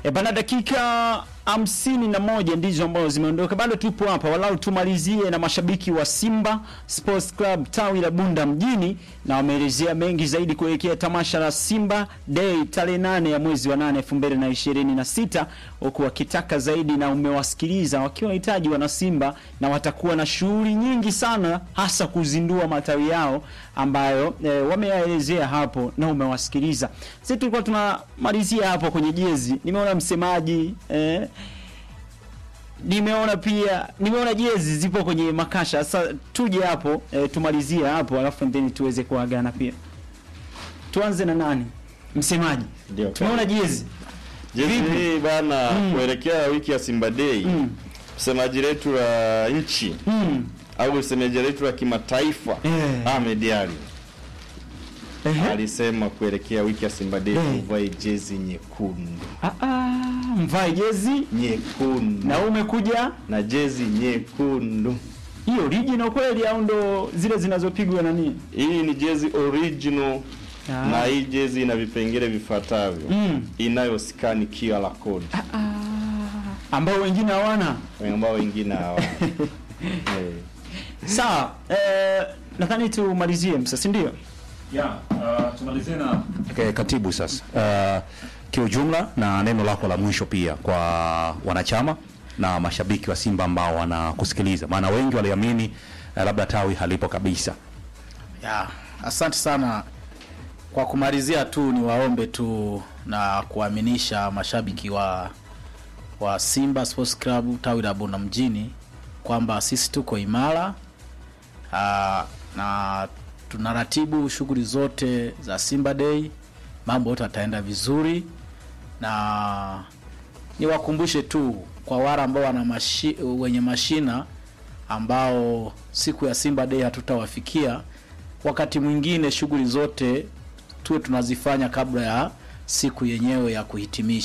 E bana, dakika hamsini na moja ndizo ambazo zimeondoka, bado tupo hapa, walau tumalizie na mashabiki wa Simba Sports Club tawi la Bunda mjini, na wameelezea mengi zaidi kuelekea tamasha la Simba Day tarehe nane ya mwezi wa nane elfu mbili na ishirini na sita huku wakitaka zaidi, na umewasikiliza wakiwa hitaji wana Simba, na watakuwa na shughuli nyingi sana, hasa kuzindua matawi yao ambayo e, wameyaelezea hapo na umewasikiliza. Sisi tulikuwa tunamalizia hapo kwenye jezi, nimeona msemaji eh, nimeona pia nimeona jezi zipo kwenye makasha. Sasa tuje hapo eh, tumalizie hapo alafu then tuweze kuagana pia. Tuanze na nani? Msemaji. Ndio. Tumeona jezi. Jezi Vipi? hii bana kuelekea wiki ya Simba Day. Mm. Msemaji letu la nchi Mm. au msemaji letu la kimataifa Eh. Ahmed Ali Ehe. alisema kuelekea wiki ya Simba Day Eh. tuvae jezi nyekundu. Ah ah, mvae jezi Nyekundu. na umekuja na jezi nyekundu. hiyo original kweli au ndo zile zinazopigwa na nini? Hii ni jezi original Ah. na hii jezi ina vipengele vifuatavyo. Mm. Inayoskani QR code Ambao wengine hawana. ambao wengine hawana. Eh. Sawa, eh, nadhani tumalizie msa, si ndio? Ya, uh, tumalizie na Okay, katibu sasa. Uh, kiujumla na neno lako la mwisho pia kwa wanachama na mashabiki wa Simba ambao wanakusikiliza, maana wengi waliamini uh, labda tawi halipo kabisa. Ya, asante sana. Kwa kumalizia tu ni waombe tu na kuaminisha mashabiki wa wa Simba Sports Club tawi la Bunda mjini kwamba sisi tuko imara aa, na tunaratibu shughuli zote za Simba Day, mambo yote yataenda vizuri, na niwakumbushe tu kwa wale ambao wana mashi, wenye mashina ambao siku ya Simba Day hatutawafikia, wakati mwingine shughuli zote tuwe tunazifanya kabla ya siku yenyewe ya kuhitimisha.